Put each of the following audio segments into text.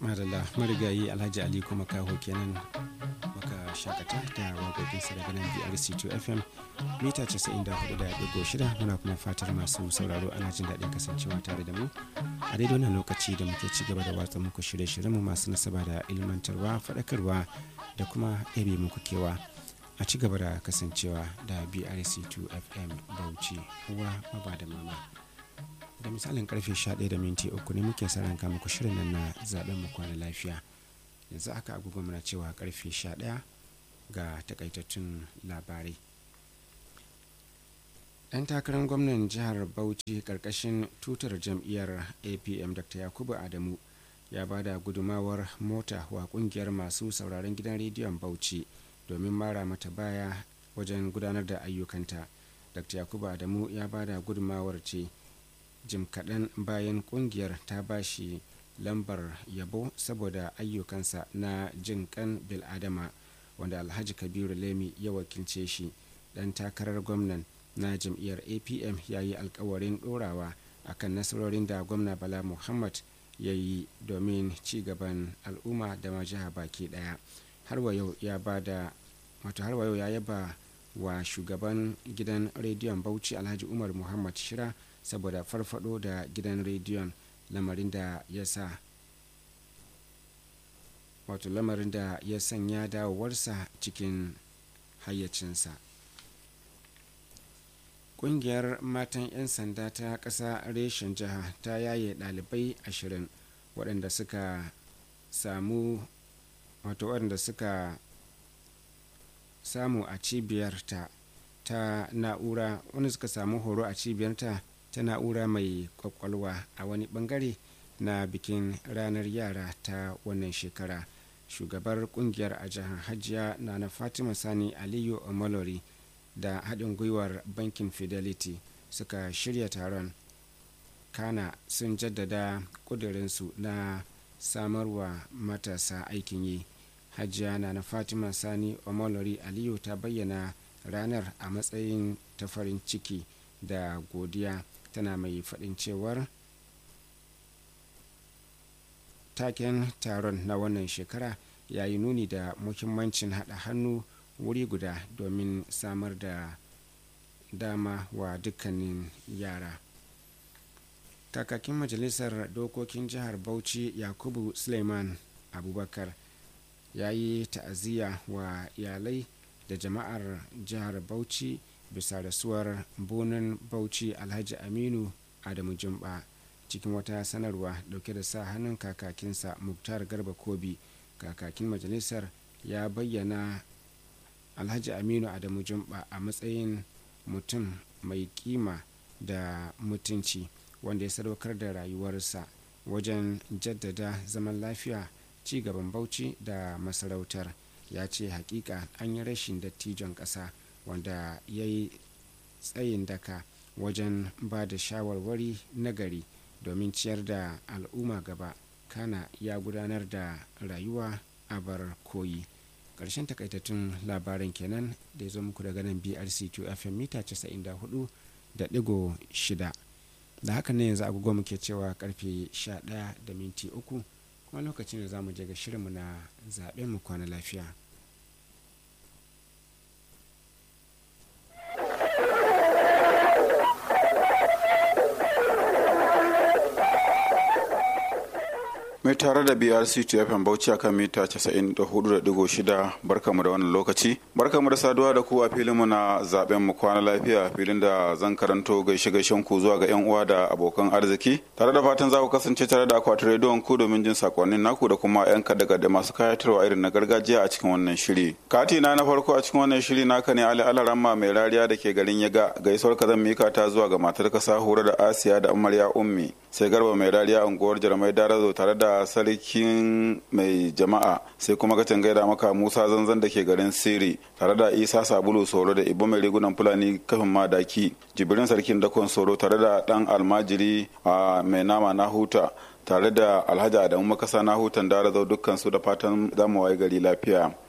madalla marigayi alhaji ali kuma kaho kenan maka shakata da waƙoƙinsa daga nan brc2 fm mita 94.6 muna kuma fatar masu sauraro ana jin daɗin kasancewa tare da mu a daidai wannan lokaci da muke ci gaba da watsa muku shirye-shiryenmu masu nasaba da ilmantarwa faɗakarwa da kuma ɗabe muku kewa a ci gaba da kasancewa da brc2 fm bauchi uwa maba da mama da misalin karfe 11 da minti uku ne muke sa ranka muku shirin nan na zaben mu kwana lafiya yanzu aka agogo muna cewa karfe 11 ga takaitattun labarai ɗan takarar gwamnan jihar bauchi karkashin tutar jam'iyyar apm dr yakubu adamu ya ba da gudumawar mota wa kungiyar masu sauraron gidan rediyon bauchi domin mara mata baya wajen gudanar da ayyukanta dr yakubu adamu ya ba da gudumawar ce jim kaɗan bayan ƙungiyar ta ba shi lambar yabo saboda ayyukansa na jin kan biladama wanda alhaji kabiru lemi ya wakilce shi ɗan takarar gwamnan na jam'iyyar apm ya yi alkawarin ɗorawa akan nasarorin da gwamna bala muhammad ya yi domin ci gaban al'umma da majiha baki ɗaya har wa yau ya ba da wato har wa yau ya yaba wa shugaban gidan rediyon bauchi alhaji umar muhammad shira saboda farfado da gidan rediyon lamarin da ya sa wato lamarin da ya sanya dawowarsa cikin hayyacinsa ƙungiyar matan 'yan sanda ta ƙasa reshen jiha ta yaye ɗalibai ashirin waɗanda suka samu wato waɗanda suka samu a cibiyarta ta na'ura wanda suka samu horo a cibiyarta ta na'ura mai kwakwalwa a wani bangare na bikin ranar yara ta wannan shekara shugabar kungiyar a jihar hajiya na na fatima sani aliyu omalori da haɗin gwiwar bankin fidelity suka shirya taron kana sun jaddada ƙudurinsu na samarwa matasa aikin yi hajiya na na fatima sani omalori aliyu ta bayyana ranar a matsayin ta farin ciki da godiya tana mai faɗin cewar taken taron na wannan shekara ya yi nuni da muhimmancin haɗa hannu wuri guda domin samar da dama wa dukkanin yara kakakin majalisar dokokin jihar bauchi yakubu suleiman abubakar ya yi ta'aziyya wa iyalai da jama'ar jihar bauchi bisa rasuwar bonin bauchi alhaji aminu adamu jumba cikin wata sanarwa dauke da sa hannun kakakinsa muktar garba kobi kakakin majalisar ya bayyana alhaji aminu adamu jumba a matsayin mutum mai kima da mutunci wanda ya sadaukar da rayuwarsa wajen jaddada zaman lafiya ci gaban bauchi da masarautar ya ce hakika an yi rashin dattijon ƙasa wanda ya yi tsayin daka wajen ba da shawarwari nagari domin ciyar da al'umma gaba kana ya gudanar da rayuwa a bar koyi ƙarshen takaitattun labaran kenan da ya zo muku daga nan brc2 fm mita 94 da digo shida da haka ne yanzu agogo muke cewa karfe 11 da minti uku kuma lokacin da za mu je ga shirinmu na zaɓen mu kwana lafiya mai tare da brc tfm bauchi akan mita 94.6 barkamu da wannan lokaci barkamu da saduwa da ku a filinmu na zaben mu kwana lafiya filin da zan karanto gaishe gaishen ku zuwa ga yan uwa da abokan arziki tare da fatan za ku kasance tare da akwatin rediyon ku domin jin sakonnin naku da kuma yan kada da masu kayatarwa irin na gargajiya a cikin wannan shiri kati na na farko a cikin wannan shiri naka ne ali alaramma mai rariya da ke garin yaga gaisuwar ka zan mika ta zuwa ga matar ka sahura da asiya da amarya ummi sai garba mai rariya unguwar jarmai darazo tare da sarkin mai jama'a sai kuma ka gaida maka musa zanzan da ke garin siri tare da isa sabulu soro da ibo mai rigunan fulani kafin madaki jibirin sarkin dakon soro tare da dan almajiri a mai nama na huta tare da alhaji adamu makasa na hutan darazo dukkan su da fatan zamu waye gari lafiya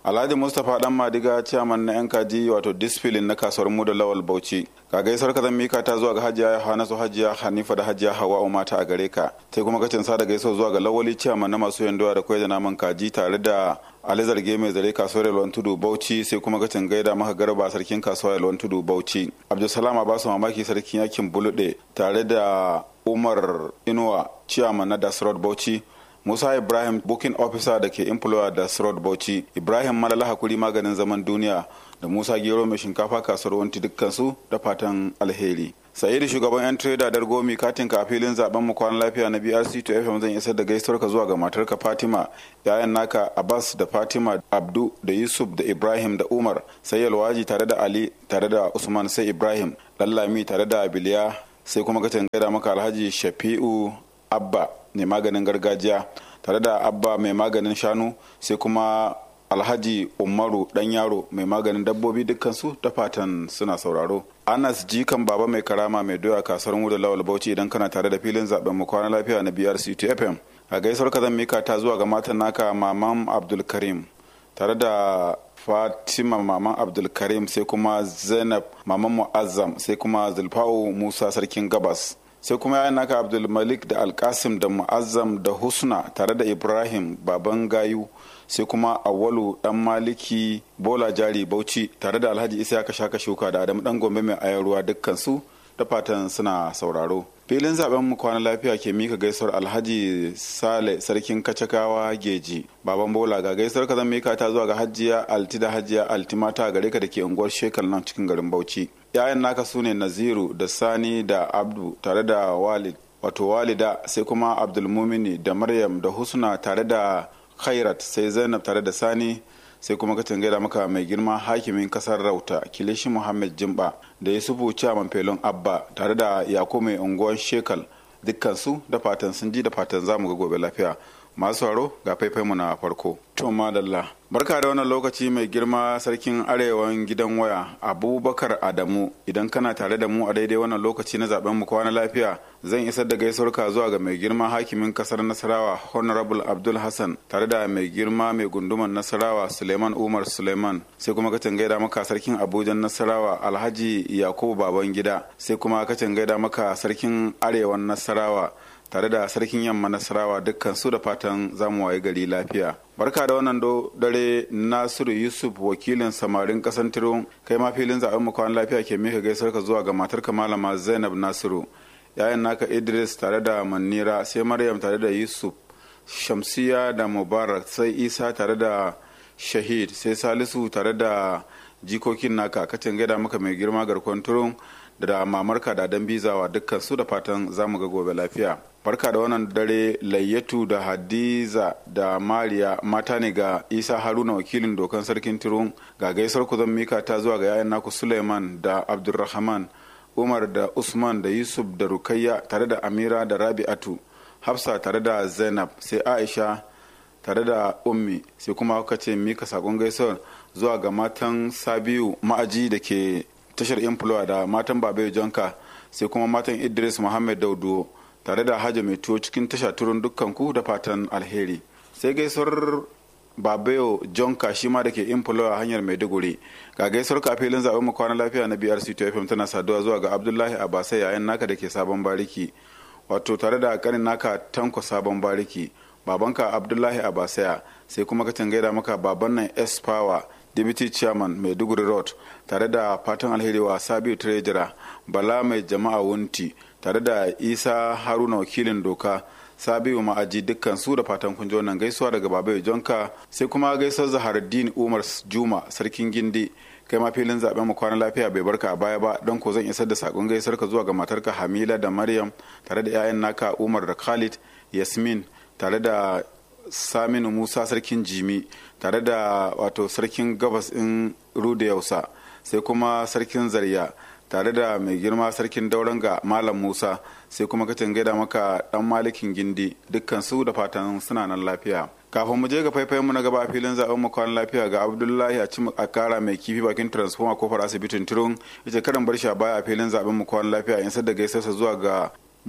alhaji mustapha dan madiga ciyaman na yan kaji wato disfilin na kasuwar mu da lawal bauchi ka gaisuwar ka zan mika ta zuwa ga hajiya hanasu hajiya hanifa da hajiya hawa mata a gare ka sai kuma kacin sa da gaisuwa zuwa ga lawali ciyaman na masu yandowa da kwai da naman kaji tare da ali zarge mai zare kasuwar yalwan tudu bauchi sai kuma kacin gaida maka garba sarkin kasuwar yalwan tudu bauchi abdulsalam abasu mamaki sarkin yakin bulude tare da umar inuwa ciyaman na dasrod bauchi musa ibrahim booking officer da ke employer da srod bauchi ibrahim malala hakuri maganin zaman duniya da musa gero mai shinkafa kasuwar wanti dukkansu da fatan alheri sa'idu shugaban yan trader dar gomi katin ka a filin zaben mu kwanan lafiya na brc to fm zan isar da gaisuwar ka zuwa ga matarka fatima yayan naka abbas da fatima abdu da yusuf da ibrahim da umar sai yalwaji tare da ali tare da usman sai ibrahim lallami tare da abiliya sai kuma ka gaida maka alhaji shafi'u abba mai maganin gargajiya tare da abba mai maganin shanu sai kuma alhaji umaru dan yaro mai maganin dabbobi dukkansu da fatan suna sauraro anas jikan baba mai karama mai doya kasar mu da lawal bauchi idan kana tare da filin zaben mu kwana lafiya na brc fm a gaisuwar ka zan mika ta zuwa ga matan naka maman abdulkarim tare da fatima maman abdulkarim sai kuma zainab maman mu'azzam sai kuma zulfa'u musa sarkin gabas sai kuma yayan naka abdulmalik da alkasim da mu'azzam da husna tare da ibrahim baban gayu sai kuma awalu dan maliki bola jari bauchi tare da alhaji isa ya shaka shuka da adamu dan gombe mai ayar ruwa dukkan su da fatan suna sauraro filin zaben mu kwana lafiya ke mika gaisuwar alhaji sale sarkin kacakawa geji baban bola ga gaisuwar ka zan mika ta zuwa ga hajiya alti da hajiya alti mata gare ka da ke unguwar shekal nan cikin garin bauchi yayan naka su ne naziru da sani da abdu tare da walid wato walida sai kuma abdulmumini da maryam da husna tare da khairat sai zainab tare da sani sai kuma ka gaida maka mai girma hakimin kasar rauta kilishi muhammad jimba da yusufu chairman felon abba tare da yako mai unguwar shekal dukkansu da fatan sun ji da fatan zamu ga gobe lafiya masu sauraro ga faifai mu na farko to madalla barka da wannan lokaci mai girma sarkin arewan gidan waya abubakar adamu idan kana tare da mu a daidai wannan lokaci na zaben mu kwana lafiya zan isar da gaisuwar ka zuwa ga mai girma hakimin kasar nasarawa honorable abdul hassan tare da mai girma mai gunduman nasarawa suleiman umar suleiman sai kuma kacin gaida maka sarkin abuja nasarawa alhaji yakubu baban gida sai kuma kacin gaida maka sarkin arewan nasarawa tare da sarkin yamma nasarawa dukkan su da fatan zamu waye gari lafiya barka da wannan dare nasiru yusuf wakilin samarin kasan tiro kai ma filin zaben mu kwan lafiya ke mika gaisar ka zuwa ga matarka malama zainab nasiru yayan naka idris tare da manira sai maryam tare da yusuf shamsiya da mubarak sai isa tare da shahid sai salisu tare da jikokin naka kacin gaida maka mai girma garkon turun da mamarka da dan bizawa dukkan su da fatan zamu ga gobe lafiya barka da wannan dare layyatu da hadiza da mariya mata ne ga isa haruna wakilin dokan sarkin turun ga gaisar ku zan mika ta zuwa ga yayan naku suleiman da abdulrahman umar da usman da yusuf da rukayya tare da amira da rabi'atu hafsa tare da zainab sai aisha tare da ummi sai kuma kuka ce mika sakon gaisuwar zuwa ga matan sabiu ma'aji da ke tashar influwa da matan babayo jonka sai kuma matan idris muhammad daudu tare da hajji mai tuwo cikin tasha turun dukkan ku da fatan alheri sai gaisuwar babayo jonka shi ma da ke influwa hanyar maiduguri ga gaisuwar ka filin zaben mu kwana lafiya na brc fm tana saduwa zuwa ga abdullahi abasai yayan naka da ke sabon bariki wato tare da kanin naka tanko sabon bariki babanka abdullahi abasaya sai kuma ka gaida maka baban nan s power deputy chairman maiduguri road tare da fatan alheri wa sabiu treasurer bala mai jama'a wunti tare da isa haruna wakilin doka sabiu ma'aji dukkan su da fatan kun ji wannan gaisuwa daga babai jonka sai kuma gaisuwar zaharaddin umar juma sarkin gindi kai ma filin zaben mu kwana lafiya bai barka a baya ba don ko zan isar da sakon gaisar ka zuwa ga matarka hamila da maryam tare da 'ya'yan naka umar da khalid yasmin tare da saminu musa sarkin jimi tare da wato sarkin gabas in ruda yausa sai kuma sarkin zarya tare da mai girma sarkin dauranga malam musa sai kuma kacin gaida maka dan malikin gindi dukkan su da fatan suna nan lafiya kafin mu je ga faifayen mu na gaba a filin zaben mu kwan lafiya ga abdullahi a cim a kara mai kifi bakin transformer kofar asibitin turun ita karan bar shi a baya a filin zaben mu kwan lafiya in da gaisarsa zuwa ga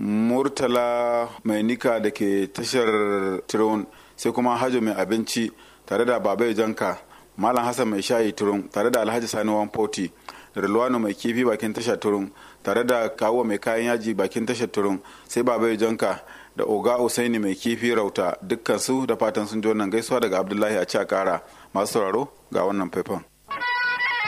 murtala mai nika da ke tashar turun sai kuma hajo mai abinci tare da babai janka malam hassan mai shayi turun tare da alhaji sani wanfoti da rilwano mai kifi bakin tashar turun tare da kawo mai kayan yaji bakin tashar turun sai baba janka da oga usaini mai kifi rauta dukkan su da fatan sun ji wannan gaisuwa daga abdullahi a cakara masu sauraro ga wannan faifan